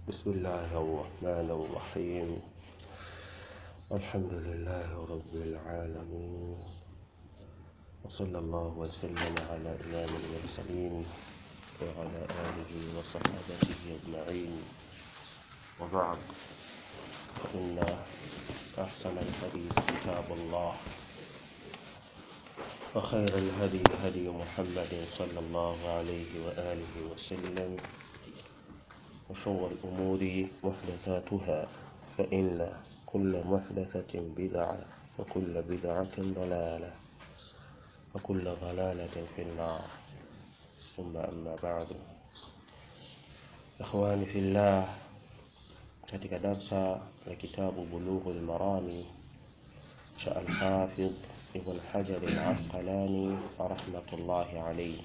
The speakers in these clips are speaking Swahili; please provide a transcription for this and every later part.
بسم الله الرحمن الرحيم الحمد لله رب العالمين وصلى الله وسلم على إمام المرسلين وعلى آله وصحابته أجمعين وبعد فإن أحسن الحديث كتاب الله وخير الهدي هدي محمد صلى الله عليه وآله وسلم وشر الأمور محدثاتها فإن كل محدثة بدعة وكل بدعة ضلالة وكل ضلالة في النار ثم أما بعد إخواني في الله katika darsa la kitabu Bulughul Marami cha Al-Hafidh Ibn Hajar Al-Asqalani rahmatullahi alayhi,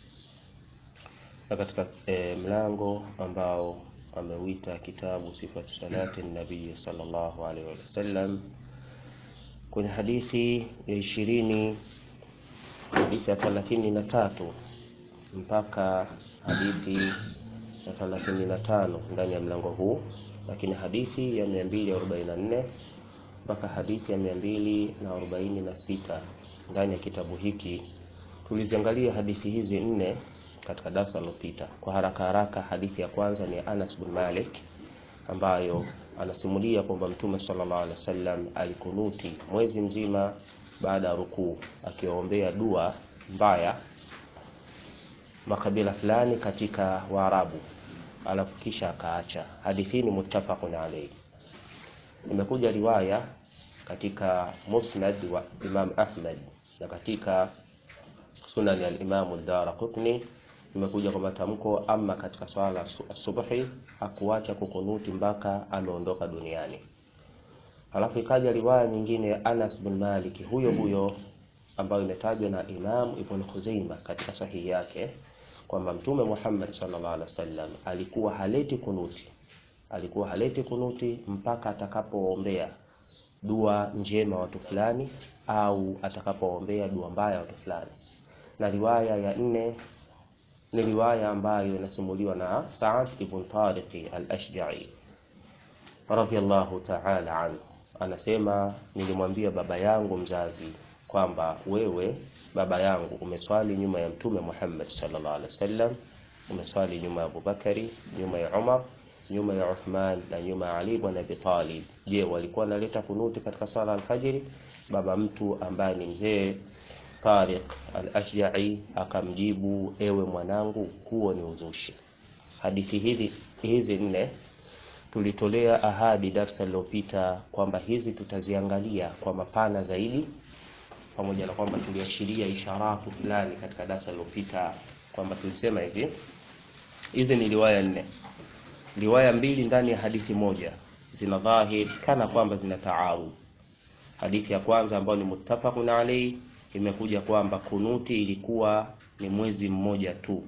na katika e, mlango ambao ameuita kitabu sifatu salati nabii sallallahu alaihi wasallam, kwenye hadithi ya ishirini hadithi ya thelathini na tatu mpaka hadithi ya thelathini na tano ndani ya mlango huu lakini hadithi ya 244 mpaka hadithi ya 246 ndani ya kitabu hiki. Tuliziangalia hadithi hizi nne katika darasa lililopita. Kwa haraka haraka, hadithi ya kwanza ni Anas bin Malik ambayo anasimulia kwamba Mtume sallallahu alaihi wasallam alikunuti mwezi mzima baada ya rukuu akiwaombea dua mbaya makabila fulani katika Waarabu alafu kisha akaacha. Hadithi hii ni muttafaqun alayhi. Imekuja riwaya katika Musnad wa Imam Ahmad na katika Sunan ya Imam ad-Darqutni imekuja kwa matamko, ama katika swala asubuhi hakuacha kukunuti mpaka ameondoka duniani. Alafu ikaja riwaya nyingine ya Anas bin Malik huyo huyo ambayo imetajwa na Imam Ibn Khuzaimah katika sahihi yake kwamba Mtume Muhammad sallallahu alaihi wasallam alikuwa haleti kunuti, alikuwa haleti kunuti mpaka atakapoombea dua njema watu fulani au atakapoombea dua mbaya watu fulani. Na riwaya ya nne ni riwaya ambayo inasimuliwa na Sa'ad ibn Tariq al-Ashja'i radhiyallahu ta'ala anhu, anasema nilimwambia baba yangu mzazi kwamba wewe baba yangu umeswali nyuma ya mtume Muhammad sallallahu alaihi wasallam, umeswali nyuma ya Abubakari, nyuma ya Umar, nyuma ya Uthman na nyuma ya Ali ibn Abi Talib. Je, walikuwa wanaleta kunuti katika swala alfajiri? Baba mtu ambaye ni mzee Tariq al-Ashja'i akamjibu, ewe mwanangu, huo ni uzushi. Hadithi hizi hizi nne tulitolea ahadi darsa lililopita kwamba hizi tutaziangalia kwa mapana zaidi pamoja na kwamba tuliashiria isharatu fulani katika darasa lililopita kwamba tulisema hivi, hizi ni riwaya nne, riwaya mbili ndani ya hadithi moja zina dhahir kana kwamba zina taarud. Hadithi ya kwanza ambayo ni muttafaqun alayhi imekuja kwamba kunuti ilikuwa ni mwezi mmoja tu,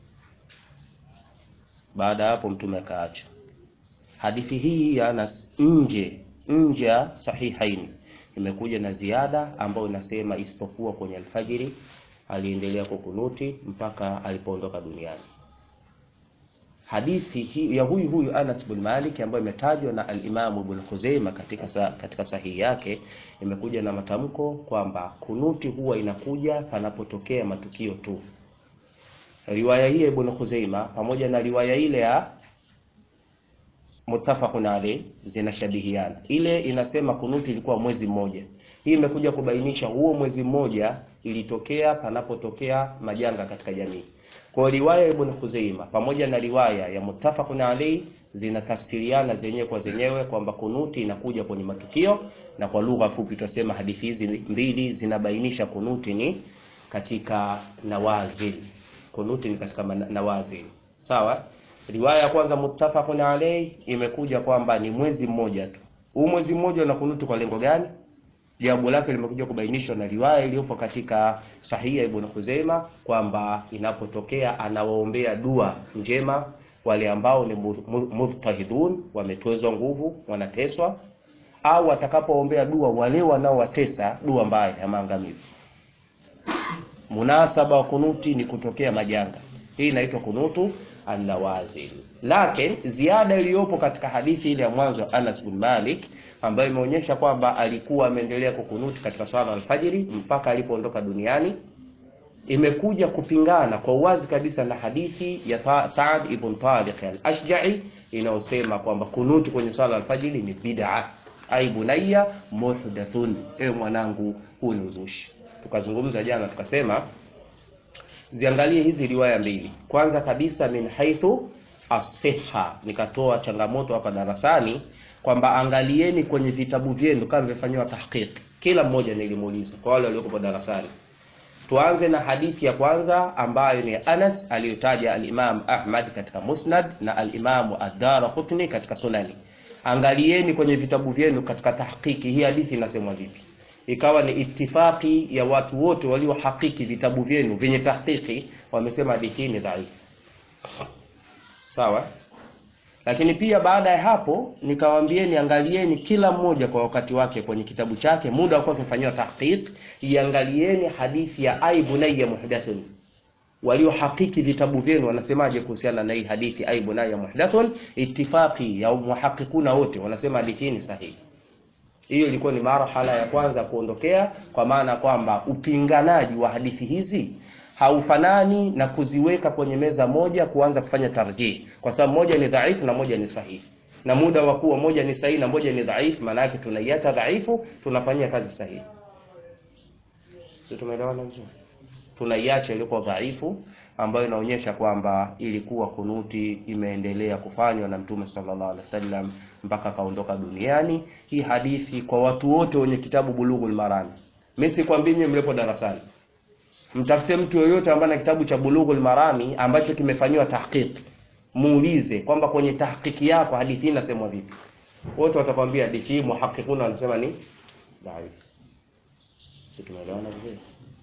baada ya hapo mtume akaacha. Hadithi hii ya Anas nje nje ya sahihaini imekuja na ziada ambayo inasema isipokuwa kwenye alfajiri aliendelea kukunuti mpaka alipoondoka duniani. Hadithi hii ya huyu huyu Anas bin Malik ambayo imetajwa na al-Imam Ibn Khuzaimah katika sa, katika sahihi yake imekuja na matamko kwamba kunuti huwa inakuja panapotokea matukio tu. Riwaya hii ya Ibn Khuzaimah pamoja na riwaya ile ya muttafaqun alayh zinashabihiana. Ile inasema kunuti ilikuwa mwezi mmoja, hii imekuja kubainisha huo mwezi mmoja ilitokea panapotokea majanga katika jamii. Kwa riwaya ya Ibn Khuzaima pamoja na riwaya ya muttafaqun alayh zinatafsiriana zenyewe kwa zenyewe kwamba kunuti inakuja kwenye matukio, na kwa lugha fupi tutasema hadithi hizi mbili zinabainisha kunuti ni katika nawazil. Kunuti ni katika nawazil, sawa. Riwaya ya kwanza muttafaqun alayh imekuja kwamba ni mwezi mmoja tu. Huu mwezi mmoja una kunuti kwa lengo gani? Jawabu lake limekuja kubainishwa na riwaya iliyopo katika sahihi ya Ibn Khuzaima kwamba inapotokea anawaombea dua njema wale ambao ni mudtahidun, wametwezwa nguvu, wanateswa, au atakapoombea dua wale wanaowatesa dua mbaya ya maangamizi. Munasaba wa kunuti ni kutokea majanga. Hii inaitwa kunutu an-nawazil. Lakini ziada iliyopo katika hadithi ile ya mwanzo wa Anas bin Malik ambayo imeonyesha kwamba alikuwa ameendelea kukunuti katika swala alfajiri mpaka alipoondoka duniani imekuja kupingana kwa uwazi kabisa na hadithi ya Saad ibn Tariq al-Ashja'i inayosema kwamba kunuti kwenye swala alfajiri ni bid'a. Ai bunayya muhdathun, ewe mwanangu, huu ni uzushi. Tukazungumza jana tukasema ziangalie hizi riwaya mbili. Kwanza kabisa min haithu asiha, nikatoa changamoto hapa darasani kwamba angalieni kwenye vitabu vyenu kama vimefanyiwa tahqiq. Kila mmoja nilimuuliza kwa wale waliokuwa darasani. Tuanze na hadithi ya kwanza ambayo ni Anas aliyotaja al-Imam Ahmad katika Musnad na al-Imam Ad-Darqutni katika Sunani. Angalieni kwenye vitabu vyenu katika tahqiqi hii hadithi inasemwa vipi. Ikawa ni itifaki ya watu wote waliohakiki vitabu vyenu vyenye tahqiqi, wamesema hadithi hii ni dhaifu. Sawa? Lakini pia baada ya hapo nikawaambieni, angalieni kila mmoja kwa wakati wake kwenye kitabu chake, muda wa kufanyiwa tahqiq, iangalieni hadithi ya ai bunayya muhdathun. Waliohakiki vitabu vyenu wanasemaje kuhusiana na hii hadithi ai bunayya muhdathun? Ittifaqi ya muhaqiquna wote wanasema hadithi hii ni sahihi. Hiyo ilikuwa ni marhala ya kwanza kuondokea, kwa maana kwamba upinganaji wa hadithi hizi haufanani na kuziweka kwenye meza moja kuanza kufanya tarjih, kwa sababu moja ni dhaifu na moja ni sahihi, na muda wa kuwa moja ni sahihi na moja ni dhaifu, maana yake tunaiacha dhaifu, tunafanyia kazi sahihi. Sio, tumeelewana vizuri? Tunaiacha ilikuwa dhaifu ambayo inaonyesha kwamba ilikuwa kunuti imeendelea kufanywa na Mtume sallallahu alaihi wasallam mpaka kaondoka duniani. Hii hadithi kwa watu wote wenye kitabu Bulughul Marami, mimi sikwambii nyinyi mlipo darasani Mtafute mtu yoyote ambaye ana kitabu cha Bulughul Marami ambacho kimefanyiwa tahqiq, muulize kwamba kwenye tahqiqi yako hadithi hii inasemwa vipi. Wote watakwambia hadithi hii muhaqiquna wanasema ni dhaif. Sisi tumeelewana vizuri.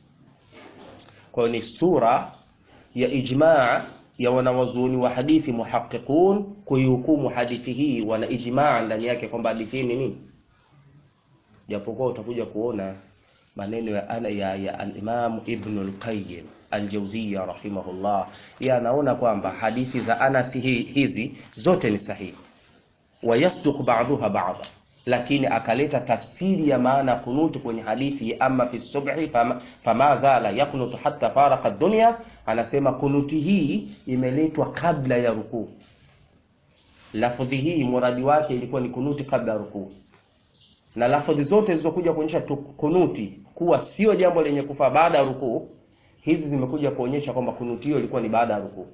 Kwa ni sura ya ijmaa ya wanawazuoni wa hadithi muhaqiqun kuihukumu hadithi hii, wana ijmaa ndani yake kwamba hadithi hii ni nini, japokuwa utakuja kuona maneno ya ana ya, ya al-Imam Ibn al-Qayyim al-Jawziyya rahimahullah, yeye anaona kwamba hadithi za Anas hizi zote ni sahihi, wa yasduq ba'dhuha ba'dha, lakini akaleta tafsiri ya maana kunutu kwenye hadithi amma fi subhi fama, fama zala yakunutu hatta faraka dunya. Anasema kunuti hii imeletwa kabla ya rukuu. Lafdhi hii muradi wake ilikuwa ni kunuti kabla ya rukuu na lafadhi zote zilizokuja kuonyesha kunuti kuwa sio jambo lenye kufaa baada ya rukuu, hizi zimekuja kuonyesha kwamba kunuti hiyo ilikuwa ni baada ya rukuu.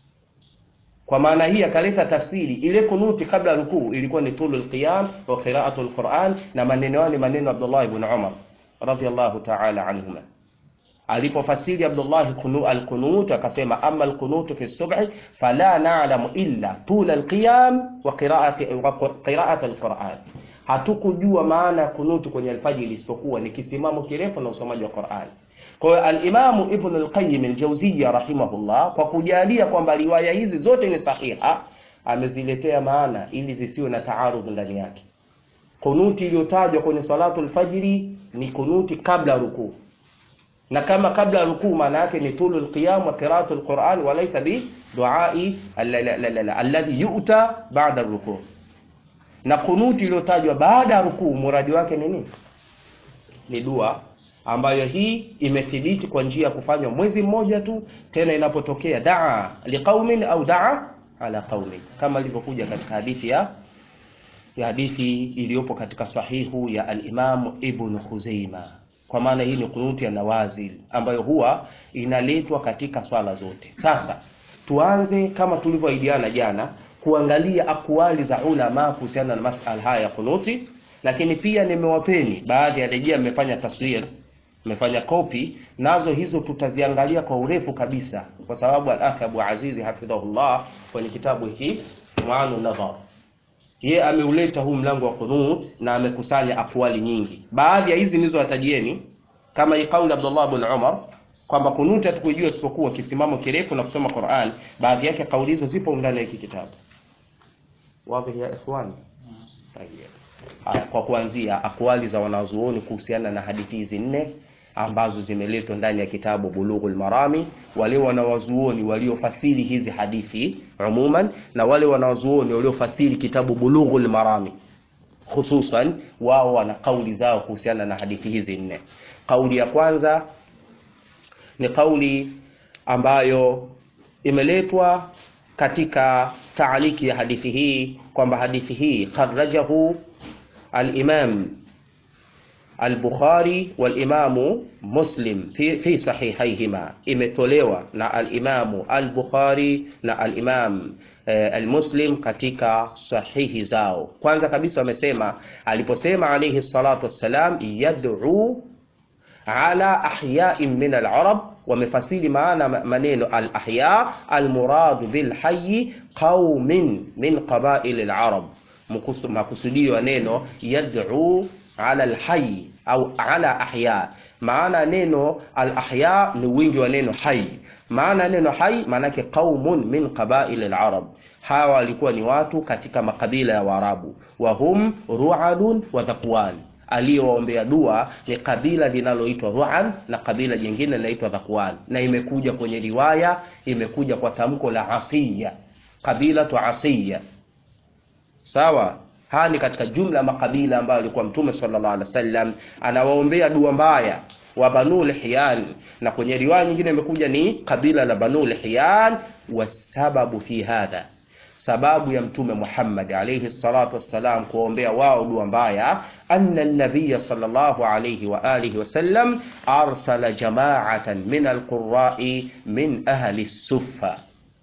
Kwa maana hii akaleta tafsiri ile kunuti kabla ya rukuu ilikuwa ni tulul qiyam wa qira'atul Qur'an, na maneno yao ni maneno Abdullah ibn Umar radhiyallahu ta'ala anhuma. Alipofasiri Abdullah al-qunut akasema, amma al-qunut fi subhi fala na'lamu illa tul al-qiyam wa qira'ati wa qira'at al-Qur'an hatukujua maana ya kunutu kwenye alfajiri isipokuwa ni kisimamo kirefu na usomaji wa Qur'an. Kwa hiyo al-Imam Ibn al-Qayyim al-Jawziyya rahimahullah, kwa kujalia kwamba riwaya hizi zote ni sahiha, ameziletea maana ili zisiwe na taarudh ndani yake. Kunuti iliyotajwa kwenye salatu al-fajri ni kunuti kabla rukuu, na kama kabla rukuu maana yake ni tulul qiyam wa qira'atu al-Qur'an wa laysa bi du'ai alladhi yu'ta ba'da rukuu na kunuti iliyotajwa baada ya rukuu muradi wake ni nini? Ni dua ambayo hii imethibiti kwa njia ya kufanywa mwezi mmoja tu, tena inapotokea daa liqaumin au daa ala qaumin, kama ilivyokuja katika hadithi ya ya hadithi iliyopo katika sahihu ya al-Imam Ibn Khuzaima. Kwa maana hii ni kunuti ya nawazil ambayo huwa inaletwa katika swala zote. Sasa tuanze kama tulivyoahidiana jana kuangalia akwali za ulama kuhusiana na masala haya ya kunuti, lakini pia nimewapeni baadhi ya rejea, mmefanya taswir, mmefanya kopi nazo, hizo tutaziangalia kwa urefu kabisa, kwa sababu al-akh Abu Azizi hafidhahullah kwenye kitabu hiki Muanu Nadhar, ye ameuleta huu mlango wa kunut na amekusanya akwali nyingi. Baadhi ya hizi nilizowatajieni kama hii kauli Abdullah ibn Umar kwamba kunuti hatukujua isipokuwa kisimamo kirefu na kusoma Qur'an. Baadhi yake kauli hizo zipo ndani ya hiki kitabu. Wazi ya ikhwan. Haya, kwa kuanzia akwali za wanazuoni kuhusiana na hadithi hizi nne, ambazo zimeletwa ndani ya kitabu Bulughul Marami, wale wanawazuoni waliofasiri hizi hadithi umuman na wale wanawazuoni waliofasiri kitabu Bulughul Marami hususan, wao wana kauli zao kuhusiana na hadithi hizi nne. Kauli ya kwanza ni kauli ambayo imeletwa katika taaliki ya hadithi hii kwamba hadithi hii kharajahu al-Imam al-Bukhari wal-Imamu Muslim fi, fi sahihaihima, imetolewa na al-Imamu al-Bukhari na al-Imam eh, al-Muslim katika sahihi zao. Kwanza kabisa wamesema aliposema alayhi salatu wassalam yad'u ala ahyain min al-arab wamefasiri maana maneno al-ahya al-muradu bil hayy qaumin min qabail al-arab, makusudio ya neno yad'u ala al-hayy au ala ahya. Maana neno al-ahya ni wingi wa neno hayy. Maana neno hayy maanake qaumun min qabail al-arab, hawa walikuwa ni watu katika makabila ya Waarabu, wa hum ru'adun wa dhakwan aliyowaombea dua ni kabila linaloitwa Ru'an na kabila jingine linaloitwa Dhakwan, na imekuja kwenye riwaya, imekuja kwa tamko la Asiya, kabila tu Asiya. Sawa, haya ni katika jumla ya makabila ambayo alikuwa Mtume sallallahu alaihi wasallam anawaombea dua mbaya wa Banu Lihyan, na kwenye riwaya nyingine imekuja ni kabila la Banu Lihyan. Wasababu fi hadha sababu ya Mtume Muhammad alayhi salatu wassalam kuwaombea wao dua mbaya, anna an-nabiy sallallahu alayhi wa alihi wasallam arsala jama'atan min al-qurra'i min ahli suffa,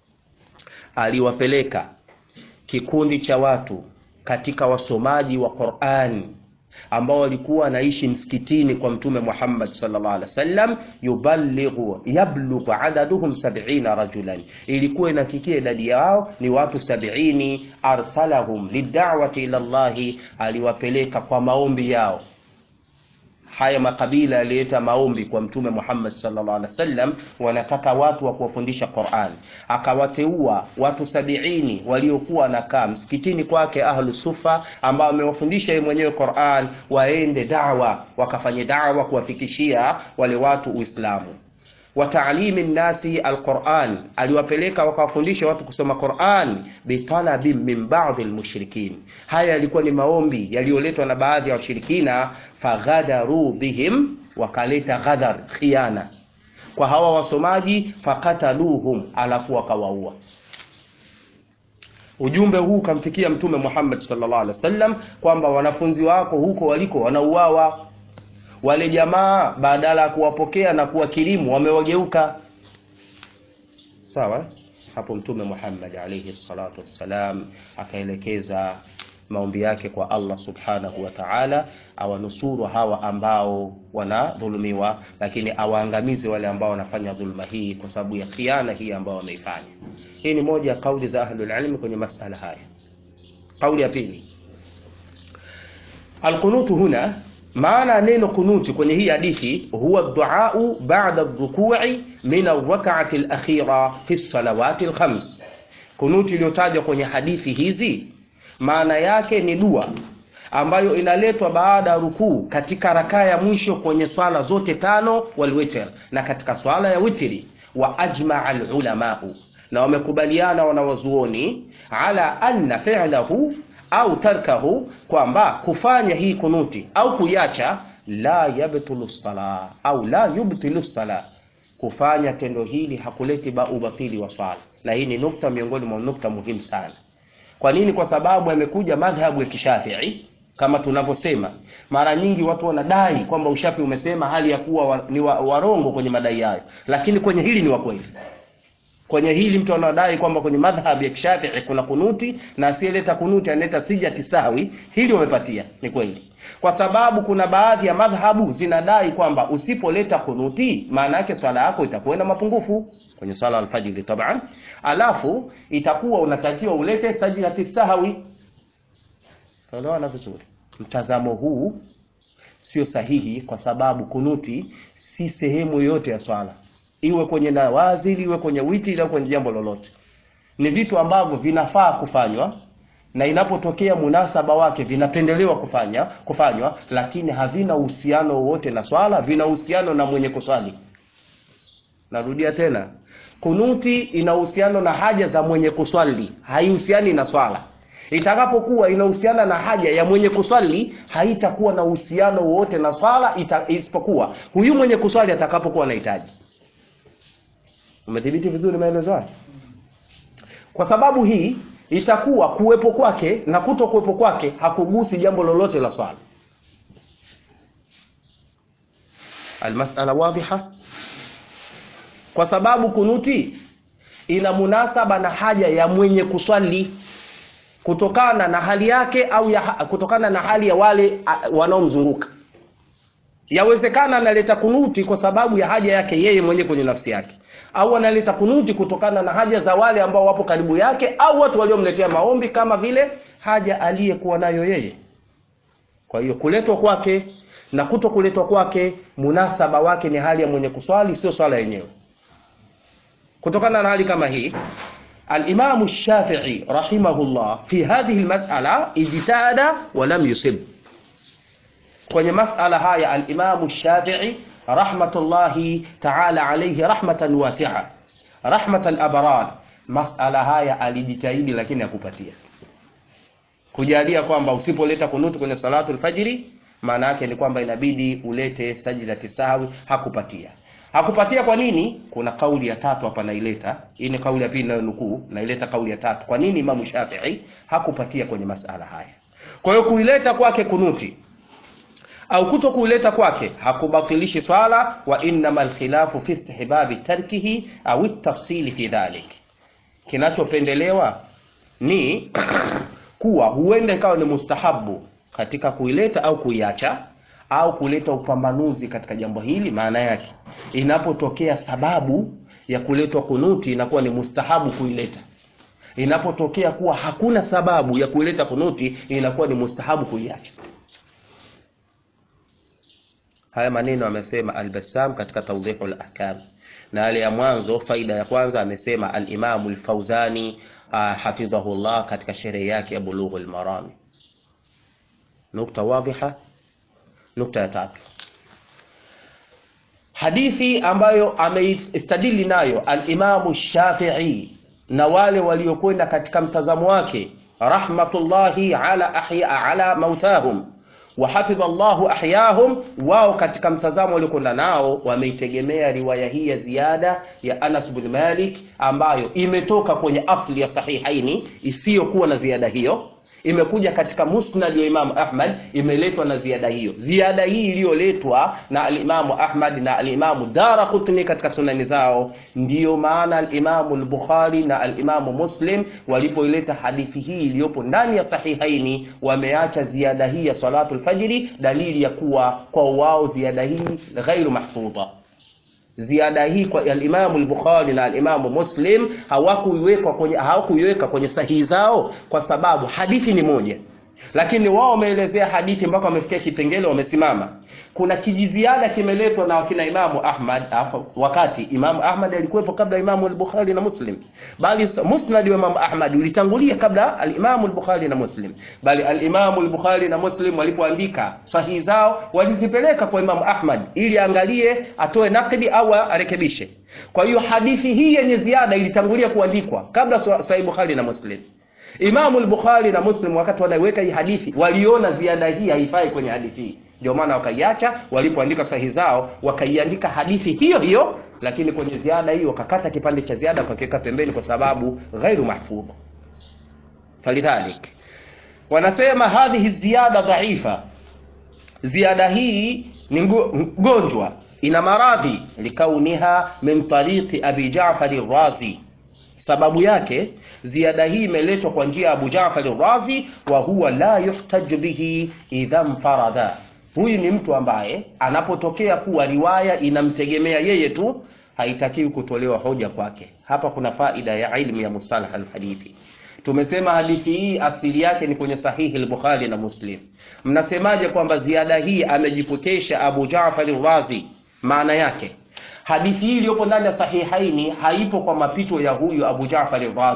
aliwapeleka kikundi cha watu katika wasomaji wa Qur'an ambao walikuwa wanaishi msikitini kwa Mtume Muhammad sallallahu alaihi wasallam, yuballighu yablughu adaduhum sab'ina rajulan, ilikuwa inafikia idadi yao ni watu sabini. Arsalahum lid'awati ila Allahi, aliwapeleka kwa maombi yao. Haya makabila yalileta maombi kwa Mtume Muhammad sallallahu alaihi wasallam, wanataka watu wa kuwafundisha Qur'an. Akawateua watu sabiini waliokuwa wanakaa msikitini kwake ahlu sufa, ambao amewafundisha yeye mwenyewe Qur'an, waende dawa, wakafanye dawa kuwafikishia wale watu Uislamu wa ta'limi nnasi alquran, aliwapeleka wakawafundisha watu kusoma Qur'an bitalabi min ba'd almushrikin. Haya yalikuwa ni maombi yaliyoletwa na baadhi ya wa washirikina. Faghadaru bihim, wakaleta ghadar, khiana kwa hawa wasomaji. Fakataluhum, alafu wakawaua. Ujumbe huu ukamfikia Mtume Muhammad sallallahu alaihi wasallam kwamba wanafunzi wako huko waliko wanauawa wale jamaa badala ya kuwapokea na kuwakirimu wamewageuka. Sawa. Hapo Mtume Muhammad alayhi salatu wassalam akaelekeza maombi yake kwa Allah subhanahu wa ta'ala, awanusuru hawa ambao wanadhulumiwa, lakini awaangamize wale ambao wanafanya dhuluma hii kwa sababu ya khiana hii ambao wameifanya. Hii ni moja ya kauli za ahlul ilmi kwenye masala haya. Kauli ya pili, alqunutu huna maana neno kunuti kwenye hii hadithi huwa duau ba'da rukui min arrak'ati alakhira fi salawati alkhams. Kunuti iliyotajwa kwenye hadithi hizi maana yake ni dua ambayo inaletwa baada ya rukuu katika rakaa ya mwisho kwenye swala zote tano walwitr, na katika swala ya witri. Wa ajmaa alulamau, na wamekubaliana wanawazuoni ala anna fi'lahu au tarkahu, kwamba kufanya hii kunuti au kuiacha, la yabtulu sala au la yubtilu sala, kufanya tendo hili hakuleti ba ubatili wa swala. Na hii ni nukta miongoni mwa nukta muhimu sana. Kwa nini? Kwa sababu yamekuja madhhabu ya Kishafii kama tunavyosema mara nyingi, watu wanadai kwamba ushafi umesema hali ya kuwa wa, ni wa, warongo kwenye madai hayo, lakini kwenye hili ni wa kweli kwenye hili mtu anadai kwamba kwenye madhhabu ya Kishafii kuna kunuti na asiyeleta kunuti analeta sijati sawi, hili wamepatia, ni kweli, kwa sababu kuna baadhi ya madhhabu zinadai kwamba usipoleta kunuti maana yake swala yako itakuwa na mapungufu kwenye swala alfajiri taban, alafu itakuwa unatakiwa ulete sajidati sahawi. Tunaelewana vizuri? Mtazamo huu sio sahihi, kwa sababu kunuti si sehemu yoyote ya swala iwe kwenye nawazili iwe kwenye witi iwe kwenye jambo lolote, ni vitu ambavyo vinafaa kufanywa, na inapotokea munasaba wake vinapendelewa kufanya kufanywa, lakini havina uhusiano wowote na swala, vina uhusiano na mwenye kuswali. Narudia tena, kunuti ina uhusiano na haja za mwenye kuswali, haihusiani na swala. Itakapokuwa inahusiana na haja ya mwenye kuswali, haitakuwa na uhusiano wowote na swala, isipokuwa huyu mwenye kuswali atakapokuwa anahitaji. Umedhibiti vizuri maelezo haya? Kwa sababu hii itakuwa kuwepo kwake na kuto kuwepo kwake hakugusi jambo lolote la swala. Almasala wadhiha, kwa sababu kunuti ina munasaba na haja ya mwenye kuswali kutokana na hali yake au ya, kutokana na hali ya wale wanaomzunguka. Yawezekana analeta kunuti kwa sababu ya haja yake yeye mwenyewe kwenye nafsi yake au analeta kunuti kutokana na haja za wale ambao wapo karibu yake au watu waliomletea maombi kama vile haja aliyekuwa nayo yeye. Kwa hiyo kuletwa kwake na kuto kuletwa kwake, munasaba wake ni hali ya mwenye kuswali, sio swala yenyewe. Kutokana na hali kama hii, al-Imam Shafi'i rahimahullah fi hadhihi al-mas'ala ijtihada wa lam yusib. Kwenye mas'ala haya al-Imam Shafi'i rahmatullahi ta'ala alayhi rahmatan wasi'a rahmatan abrar, masala haya alijitahidi, lakini hakupatia kujalia kwamba usipoleta kunutu kwenye salatu alfajiri, maana yake ni kwamba inabidi ulete sajdati sahwi. Hakupatia, hakupatia. Kwa nini? Kuna kauli ya tatu hapa naileta. Hii ni kauli ya pili nayo nukuu, naileta kauli ya tatu. Kwa nini Imamu Shafi'i hakupatia kwenye masala haya? Kwa hiyo kuileta kwake kunuti au kuto kuileta kwake hakubatilishi swala, wa innama alkhilafu fi istihbabi tarkihi au tafsili fi dhalik. Kinachopendelewa ni kuwa huenda ikawa ni mustahabu katika kuileta au kuiacha au kuleta upambanuzi katika jambo hili. Maana yake inapotokea sababu ya kuletwa kunuti inakuwa ni mustahabu kuileta. Inapotokea kuwa hakuna sababu ya kuileta kunuti inakuwa ni mustahabu kuiacha. Haya maneno amesema Al-Bassam katika Tawdihul Ahkam, na yale ya mwanzo, faida ya kwanza amesema Al-Imam Al-Fauzani hafidhahullah katika sherehe yake ya Bulughul Marami. Nukta wadhiha. Nukta ya tatu, hadithi ambayo ameistadili nayo Al-Imam Shafi'i na wale waliokwenda katika mtazamo wake rahmatullahi ala ahya ala mautahum wa hafidha Allahu ahyahum, wao katika mtazamo waliokwenda nao wameitegemea riwaya hii ya ziada ya Anas bin Malik ambayo imetoka kwenye asli ya Sahihaini isiyokuwa na ziada hiyo, imekuja katika musnad wa Imamu Ahmad, imeletwa na ziada hiyo. Ziada hii iliyoletwa na alimamu Ahmad na alimamu Daraqutni katika sunani zao, ndiyo maana alimamu al-Bukhari na alimamu Muslim walipoileta hadithi hii iliyopo ndani ya Sahihaini, wameacha ziada hii ya salatu al-fajri, dalili ya kuwa kwa wao ziada hii ghairu mahfudha ziada hii kwa al-Imam al-Bukhari na al-Imam Muslim hawakuiweka kwenye hawakuiweka kwenye sahihi zao kwa sababu hadithi ni moja, lakini wao wameelezea hadithi mpaka wamefikia kipengele wamesimama. Kuna kijiziada kimeletwa na wakina Imamu Ahmad afa, wakati Imamu Ahmad alikuwepo kabla Imamu al-Bukhari na Muslim, bali musnad wa Imamu Ahmad ulitangulia kabla al-Imamu al-Bukhari na Muslim, bali al-Imamu al-Bukhari na Muslim walipoandika sahihi zao walizipeleka kwa Imamu Ahmad ili angalie atoe nakdi au arekebishe. Kwa hiyo hadithi hii yenye ziada ilitangulia kuandikwa kabla Sahih Bukhari na Muslim. Imamu al-Bukhari na Muslim wakati wanaiweka hii hadithi waliona ziada hii haifai kwenye hadithi hii ndio maana wakaiacha, walipoandika sahihi zao wakaiandika hadithi hiyo hiyo, lakini kwenye ziada hii wakakata kipande cha ziada wakakiweka pembeni, kwa sababu ghairu mahfudh. Falidhalik wanasema hadhihi ziyada dhaifa, ziada hii ni mgonjwa, ina maradhi, likauniha min tariqi abi Ja'far ar-Razi, sababu yake ziada hii imeletwa kwa njia ya Abu Ja'far ar-Razi, wa huwa la yuhtaju bihi idha mfarada Huyu ni mtu ambaye anapotokea kuwa riwaya inamtegemea yeye tu, haitakiwi kutolewa hoja kwake. Hapa kuna faida ya ilmu ya mustalah alhadithi. Tumesema hadithi hii asili yake ni kwenye sahihi al-Bukhari na Muslim. Mnasemaje kwamba ziada hii amejipokesha Abu Ja'far al-Razi? Maana yake hadithi hii iliyopo ndani ya sahihaini haipo kwa mapito ya huyu Abu Ja'far al-Razi,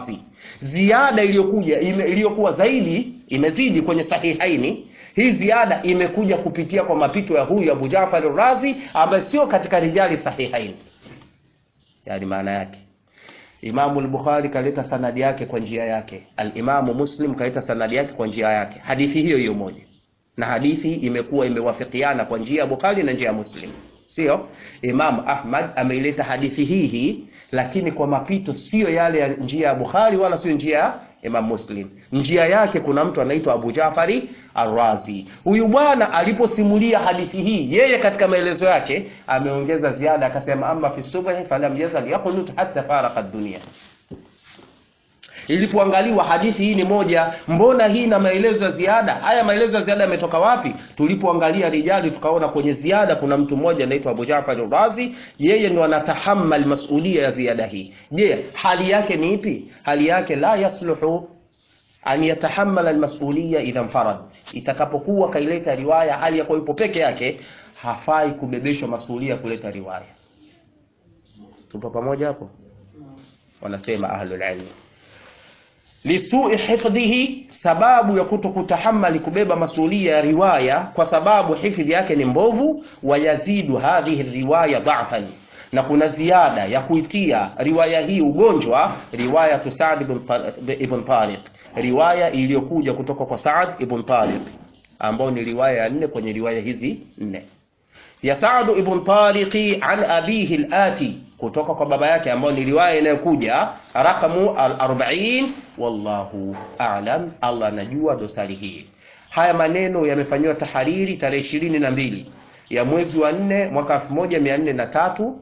ziada iliyokuja ime- iliyokuwa zaidi imezidi kwenye sahihaini hii ziada imekuja kupitia kwa mapito ya huyu Abu Jafar Razi ambaye sio katika rijali sahihaini yani maana yake Imamu al-Bukhari kaleta sanadi yake kwa njia yake, al-Imamu Muslim kaleta sanadi yake kwa njia yake, hadithi hiyo hiyo moja, na hadithi imekuwa imewafikiana kwa njia ya Bukhari na njia ya Muslim, sio? Imam Ahmad ameileta hadithi hii hii, lakini kwa mapito sio yale ya njia ya Bukhari wala sio njia ya Imam Muslim. Njia yake kuna mtu anaitwa Abu Jafari Ar-Razi. Huyu bwana aliposimulia hadithi hii, yeye katika maelezo yake ameongeza ziada, akasema amma fi subhi falam yazal yaqnut hatta faraka dunia. Ilipoangaliwa hadithi hii ni moja, mbona hii na maelezo ya ziada? Haya maelezo ya ziada yametoka wapi? Tulipoangalia rijali, tukaona kwenye ziada kuna mtu mmoja anaitwa Abu Jafar Ar-Razi, yeye ndo anatahammal masulia ya ziada hii. Je, hali yake ni ipi? Hali yake la yasluhu an yatahammala almas'uliyya idha infarad, itakapokuwa kaileta riwaya hali ya kuwa yupo peke yake, hafai kubebeshwa masulia kuleta riwaya. Tupo pamoja hapo? Wanasema ahlul ilm lisui hifdhihi, sababu ya kuto kutahamali kubeba masulia ya riwaya kwa sababu hifdhi yake ni mbovu. Wayazidu hadhihi riwaya dha'fan, na kuna ziada ya kuitia riwaya hii ugonjwa, riwaya tu Sa'd ibn Ta- ibn Tariq, riwaya iliyokuja kutoka kwa Sa'd ibn Tariq ambao ni riwaya ya nne kwenye riwaya hizi nne ya Sa'd ibn Tariqi an abihi al-ati kutoka kwa baba yake ambao ni riwaya inayokuja rakamu al-40 wallahu a'lam Allah anajua dosari hii haya maneno yamefanyiwa tahariri tarehe ishirini na mbili ya mwezi wa nne mwaka 1403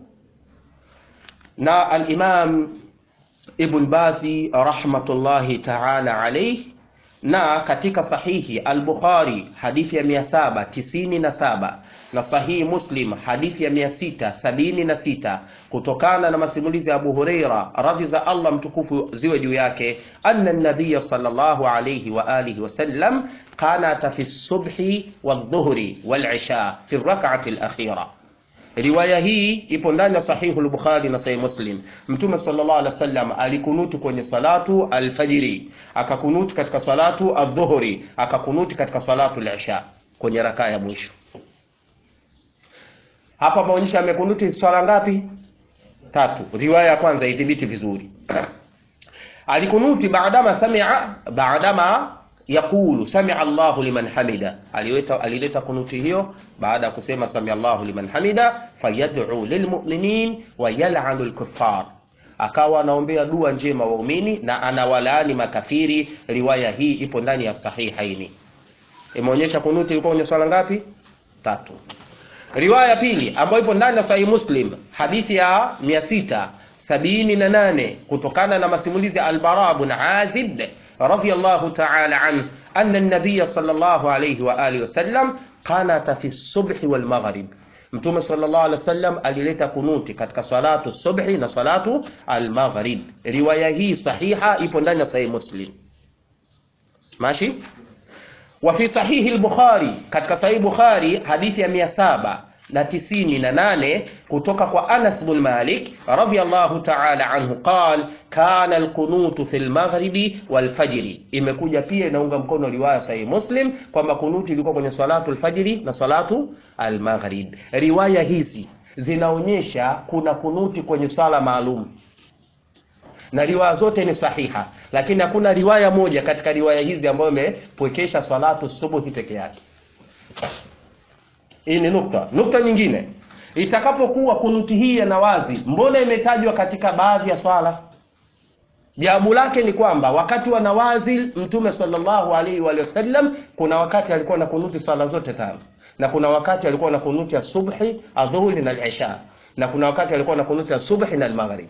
na al-Imam Ibn Bazi rahmatullahi ta'ala alayhi na katika sahihi al-Bukhari hadithi ya 797 na sahihi Muslim hadithi ya 676 kutokana na masimulizi ya Abu Huraira radhi za Allah mtukufu ziwe juu yake anna an-nabiy sallallahu alayhi wa alihi wasallam qanata fi subhi wadh-dhuhri wal-isha fi ar-rak'ati al-akhira Riwaya hii ipo ndani ya sahihu al-Bukhari na sahih Muslim. Mtume sallallahu alaihi wasallam alikunuti kwenye salatu alfajiri, akakunuti katika salatu adhuhuri, akakunuti katika salatu al-isha kwenye rakaa ya mwisho. Hapa maonyesha amekunuti swala ngapi? Tatu. Riwaya ya kwanza idhibiti vizuri. Alikunuti baadama sami'a baadama yaqulu sami'a Allahu liman hamida, alileta alileta kunuti hiyo baada ya kusema sami'a Allahu liman hamida, fayad'u lilmu'minin wa yal'anu al-kuffar, akawa anaombea dua njema waumini na anawalaani makafiri. Riwaya hii ipo ndani ya sahihaini, imeonyesha kunuti ilikuwa kwenye swala ngapi? Tatu. Riwaya pili ambayo ipo ndani ya Sahih Muslim, hadithi ya 678 kutokana na masimulizi ya Al-Bara ibn Azib radhiyallahu ta'ala an anna an-nabiy sallallahu alayhi wa alihi wasallam qanata fi subhi wal maghrib, Mtume sallallahu alaihi wasallam alileta kunuti katika salatu subhi na salatu al-maghrib. Riwaya hii sahiha ipo ndani ya Sahih Muslim. Mashi? wa fi sahihi al-Bukhari, katika sahihi Bukhari hadithi ya mia saba na tisini na nane kutoka kwa Anas bin Malik radhiyallahu ta'ala anhu qal kana alqunutu fi almaghribi walfajri. Imekuja pia inaunga mkono riwaya sahihi Muslim kwamba kunuti ilikuwa kwenye salatu alfajri na salatu almaghrib. Riwaya hizi zinaonyesha kuna kunuti kwenye swala maalum na riwaya zote ni sahiha, lakini hakuna riwaya moja katika riwaya hizi ambayo imepwekesha salatu subuhi peke yake. Hii ni nukta. Nukta nyingine, itakapokuwa kunuti hii ya nawazi, mbona imetajwa katika baadhi ya swala? Jawabu lake ni kwamba wakati wa nawazi Mtume sallallahu alaihi wa sallam, kuna wakati alikuwa na kunuti swala zote tano, na kuna wakati alikuwa na kunuti ya subhi, adhuhuri na al-isha, na kuna wakati alikuwa na kunuti ya subhi na al-maghrib